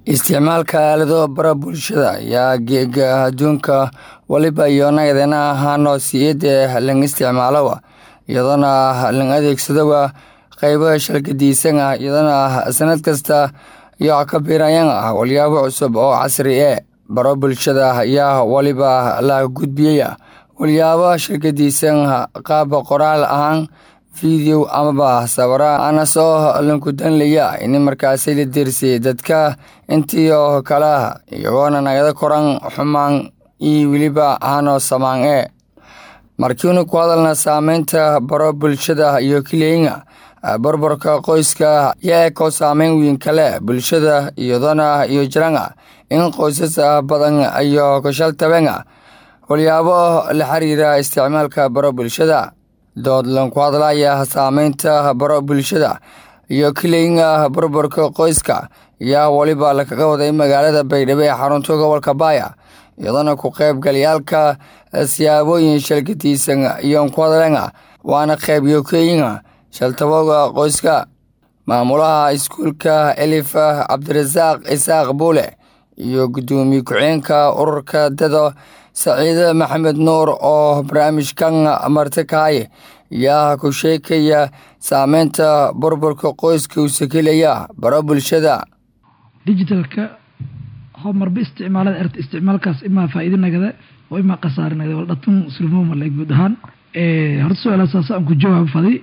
isticmaalka aalado bara bulshada ayaa geega adduunka waliba iyonagdana ahaano siyada lang isticmaalowa iyadana lang adeegsadowa qeybo shalgadiisana iyadana sanad kasta iyo ka biirayana walyaabo cusub oo casri e baro bulshada ayaa waliba la gudbiyaya walyaabo shalgadiisan qaab qoraal ahaan video amaba sawira ana soo lankudanlaya in markaasi la dirsay dadka intii oo kale iyagoona nagada koran xumaan iyo weliba ahaanoo samaan e markiinu ku hadalna saameynta baro bulshada iyo kileyna barbarka qoyska yaa ko saameyn weyn kale bulshada iyadana iyo jirana in qoysas badan iyo kashaltabena walyaabo la xiriira isticmaalka baro bulshada dood lanku hadlaya saameynta baro bulshada iyo kileyna barbarka qoyska ayaa waliba lakaga waday magaalada baydhabo ee xarunta gobolka baaya iyadana ku qaybgalayaalka siyaabooyin shalgadiisan iyo ku hadlena waana qayb yokeeyina shaltabooga qoyska maamulaha iskuulka elif cabdirasaaq isaaq buule iyo guddoomiye ku-xeenka ururka dado saciide maxamed nuur oo barnaamijkan martikaaye yaa ku sheekaya saameynta burburka qoyska uu sakelaya baro bulshada digitalka homarba isticmaalada erta isticmaalkaas imaa faa'iido nagada oo imaa khasaare nagada wal dhatun sulmoomale guud ahaan horta su-aalasaas aan ku jawaab faday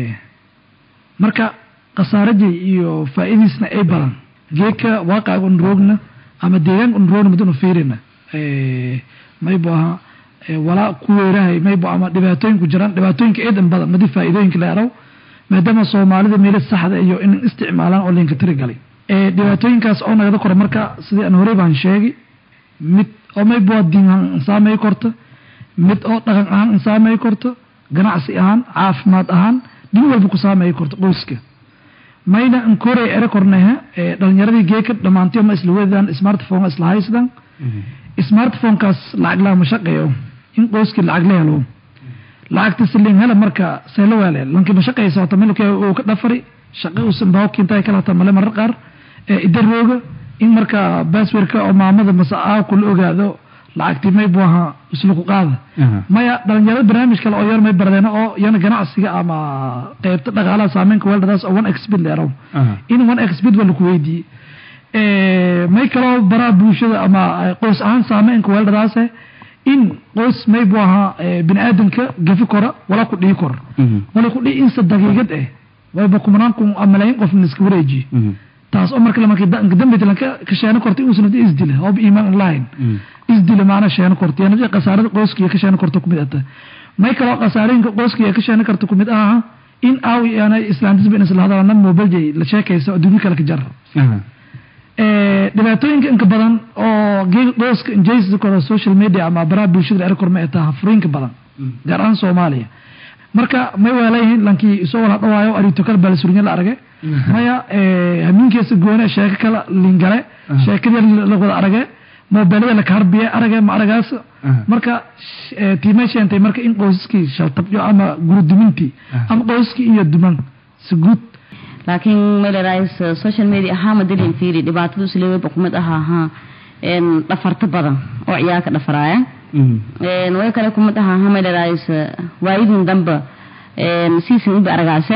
marka khasaaradii iyo faa'iidiisna ay badan geedka waaqaga un roogna ama deegaanka un roogna madanu fiirina maybu aha walaa ku weerahay maybu ama dhibaatooyinku jiraan dhibaatooyinka eedan badan madi faa'iidooyinka la eraw maadaama soomaalida meelo saxda iyo in isticmaalaan oo linka tiri galay dhibaatooyinkaas oo nagada kora marka sidii aan horey baan sheegay mid oo maybu diin ahaan insaamay korta mid oo dhaqan ahaan insaamay korto ganacsi ahaan caafimaad ahaan dhin walba ku saamay korto qoyska mayna inkorey ere korneha dhalinyaradii geeka dhammaantiyo ma isla wedaan smartphone isla haysdan smartphonekaas lacag lama shaqeeyo in qoyskii lacag la helo lacagta silin hela marka seelo weele lankii ma shaqeysa hota milka uu ka dhafari shaqo uusan baawkiinta kala hata male marar qaar idarooga in marka baswerka oo maamada mase aawku la ogaado lacagtii may buu ahaa isla ku qaada maya dhalinyarada barnaamij kale oo yar may bardeen oo iyana ganacsiga ama qeybta dhaqaalaha saameynka weeldadaas oo one expid leerow in one expid waa laku weydiiyey may kaloo baraa bulshada ama qoys ahaan saameynka weeldadaase in qoys may buu ahaa bini aadamka gafi kora wala ku dhii kor wala ku dhii insa daqiiqad eh wayba kumanaan kun malayin qof iska wareejiye taas oo marka markii dambita lanka ka sheeno korta inuusan hadi isdila oo iimaan lahayn isdila maana sheeno korta yana khasaarada qoyskiya ka sheeno korta kumid ata may kaloo khasaarooyinka qoyskiya ka sheeno karta kumid aha in aaw yana islaantisba in isla hadalana mobiljay la sheekaysa adduunyo kale ka jar dhibaatooyinka inka badan oo geega qoyska injaysa koro social media ama baraha bulshada era korma ee taha furiinka badan gaar ahaan soomaaliya marka may weelayihiin lankii isoo wala dhawaayo arito kale baalisurinye la arage maya hamiinkeesa goone sheeko kala lingale sheekadii la wada arage mobeelada la kaharbiye arage ma aragaas marka tiimay sheentay marka in qoysaskii shaltabyo ama gurudumintii ama qoysaskii iyo duman si guud laakiin malerais social media ahaa madalin fiiri dhibaatada isleeweyba kumid aha ahaa dhafarta badan oo ciyaalka dhafaraaya way kale kumid aha ahaa malerais waayidin damba siisin iba aragaase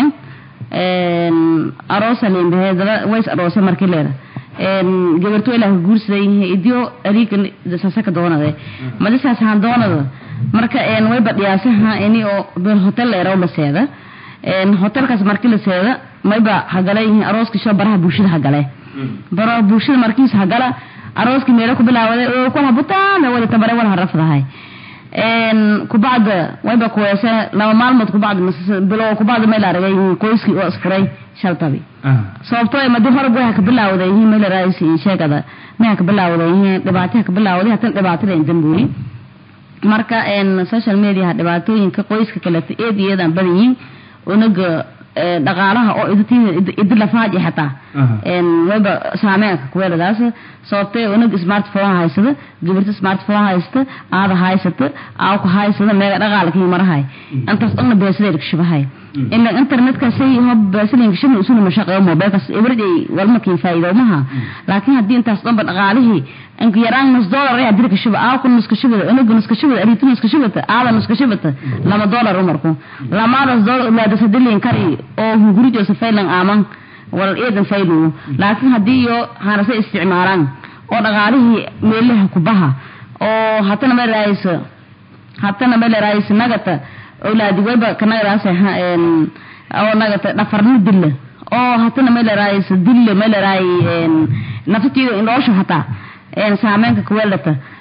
aroosa limbahe daba ways aroose markii leeda gabarto ilaa ka guursaday idio ariika sasaka doonade madisaas haan doonada marka way badhiyaasaha ini oo bel hotel leeraw la seeda hotelkaas markii la seeda mayba hagala yihiin arooska sho baraha bulshada hagale baraha bulshada markiis hagala arooski meelo ku bilaawaday oo ku habutaan wada tabare wala harafdahay kubacda wayba kuweese laba maalmood kubacda bilo kubacda meel aragay qoyskii oo isfuray shaltabi sababtoo madi horab way haka bilaawday yihiin meel raais sheegada may haka bilaawday yihiin dhibaato haka bilaawday hatan dhibaatada dambuuri marka social media dhibaatooyinka qoyska kaleta eed iyadan badan yihiin unaga dhaqaalaha oo idi lafaaji xataa wayba saameynka kuweeladaas sababtee unag smartphone haysada gabirta smartphone haysta aada haysata aawku haysada meega dhaqaalkii marahay intaas dhanna beesadeed kashabahay ila internetkasay hob beesadeed kashabna usuna mashaqeeyo mobilkas everyday walmarkii faa'iido maha laakiin haddii intaas dhanba dhaqaalihii inka yaraan nus dollar ayaa diri kashaba aawku nus kashabada unaga nus kashabada aritu nus kashabata aada nus kashabata lama dollar umarku lamaadaas dollar ulaadas hadilin kari oo hungurijo safaylan aaman wal eedan faydu laakiin haddii iyo hanase isticmaalaan oo dhaqaalihii meelaha kubaha oo hatana ma raayso hatana ma raayso nagata awlaadi wayba kanagadaas oo nagata dhafarni dilla oo hatana ma raayso dilla ma raay naftiida indhoosho hataa saameynka kuweeldhata